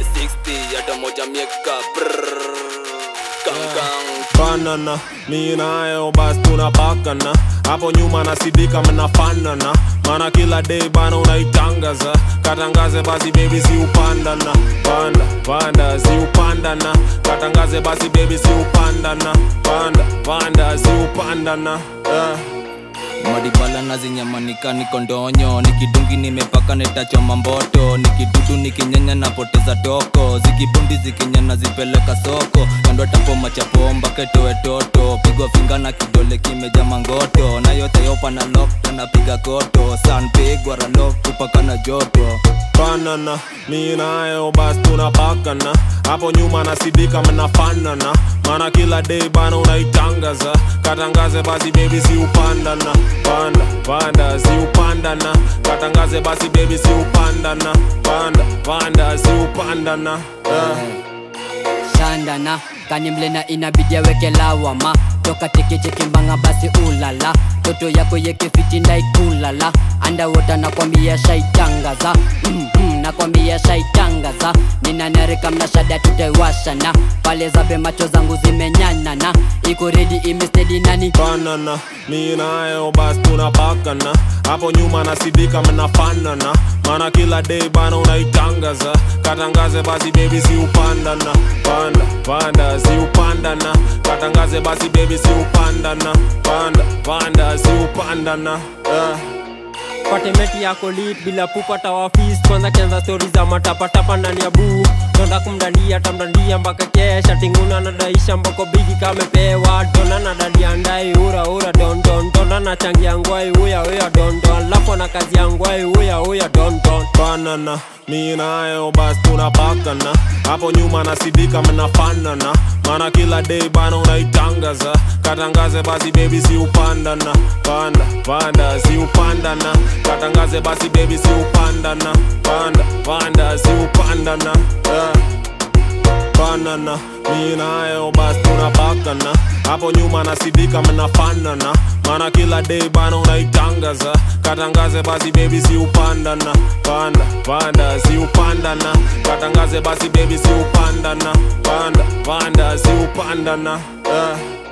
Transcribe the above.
60 hata moja mieka brrrr. Gang, banana mi nayo bas tunapakana hapo nyuma nasidika mnafanana mana kila day bana unaitangaza katangaze basi bebi si upandana panda panda si upandana katangaze basi bebi si upandana panda panda si upandana yeah. madibala nazinyamanika niko ndonyo nikidungi nimepaka netachoma mboto nikidudu nikinyanya napoteza toko zikibundi zikinyana zipeleka soko kando tapoma chapomba ketoe toto pigwa finga na kidole kimeja mangoto na yote yopa na lokto napiga koto san pigwa ralok kupaka na joto banana mi nayo bas tunapakana hapo nyuma nasidika mnafanana mana kila day bana unaitangaza katangaze basi bebi si upandana panda panda si upandana katangaze basi bebi si upandana panda panda si upandana yeah. shandana kanimlena inabidi aweke lawama toka tekechekimbanga basi ulala toto yako yekefiti ndaikulala andawota nakwambia shaitangaza mm, mm, nakwambia shaitangaza ninanarika mnashada tutaiwashana pale zabe macho zangu zimenyanana iko redi imestedi nani banana mi nayo bas tunapakana hapo nyuma nasidika mnafanana mana kila day bana unaitangaza katangaze basi bebi si upandana panda panda si upandana katangaze basi bebi si upandana panda panda si upandana yeah. patemeti yako lit bila pupata wafis kwanza kianza stori za matapatapa ndani ya buu tonda kumdandia tamdandia mpaka kesha tinguna nadaisha mboko bigi kamepewa dona na dadia ndai ura ura dondon tonda na changia ngwai uya uya dondon lapo na kazi ya ngwai uya uya dondon banana mi nayo bas tunapakana hapo nyuma nasidika mnafanana mana kila day bana unaitangaza katangaze basi bebi si upandana panda panda si upandana katangaze basi bebi si upandana panda panda si upandana yeah. banana mi nayo bas tunapakana hapo nyuma nasidika mnafanana mana kila day bana unaitangaza katangaze basi bebi si upandana panda panda si upandana katangaze basi bebi si upandana panda panda si upandana yeah.